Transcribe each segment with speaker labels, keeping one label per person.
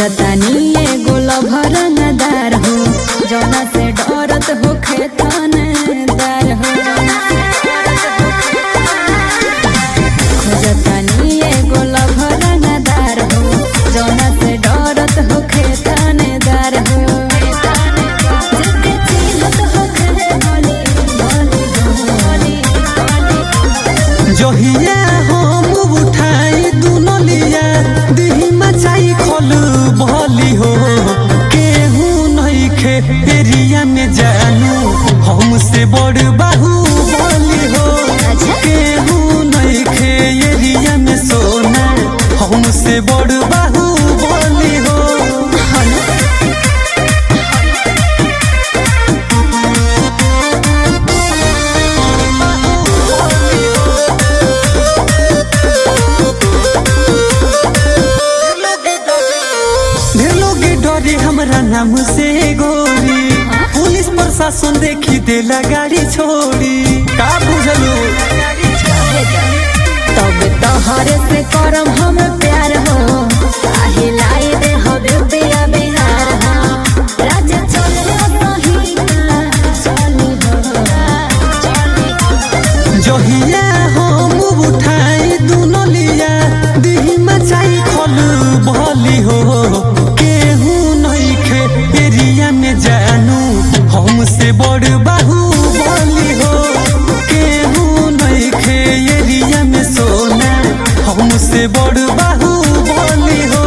Speaker 1: खोजतानी एगो लभरंगदार हो जौना से डरत हो खेतनदार हो खोजतानी एगो लभरंगदार हो जौना से डरत हो खेतनदार हो जेके चिन्हत हो खेले भोली, भोली, भोली, भोली।
Speaker 2: जहिया हम उठाई दुनो लिया दिही मचाई खोल भली हो केहू नहीं खे एरिया में जानू हमसे बड़ बाहू बली हो केहू नहीं खे एरिया में सोना हमसे बड़ बाहू बली हो ढेर लोग डरे हमरा नाम से गोरी पुलिस प्रशासन देखी देला गाड़ी छोड़ी का बुझलू
Speaker 1: तब तोहरे से करम हम प्यार हो काहे लाई दे हबे बिया बिहार हो राजा चले सही का चली हो चली हो
Speaker 2: जहिया हम उठाई दुनो लिया दिही मचाई खोल भली हो केहू नहीं खे एरिया में जानू हमसे बड़ बाहू बली हो केहू नहीं खे एरिया में सोना हमसे बड़ बाहू बली हो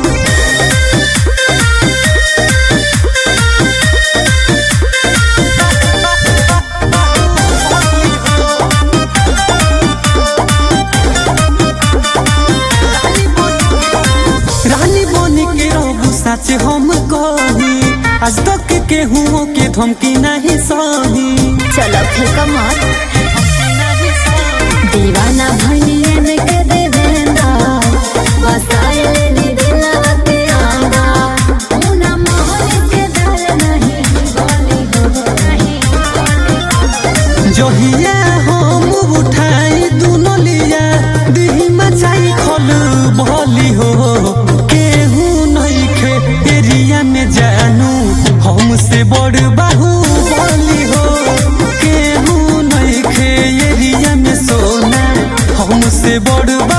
Speaker 2: रानी बनी के रहू सच हम कही आज तक के हुओं के धमकी नहीं सही
Speaker 1: चलो फेंक मत दीवाना भनियन के देवेंदा बसाए नी दिलवा के आंदा मुना मोहन के दल नहीं बोली हो नहीं बोली
Speaker 2: जहिया हम उठाई दुनो लिया दिही मचाई खोल भली हो केहू नहीं खे एरिया में जानू हमसे बड़ बाहू बली हो केहू नहीं खे एरिया में सोना हमसे बड़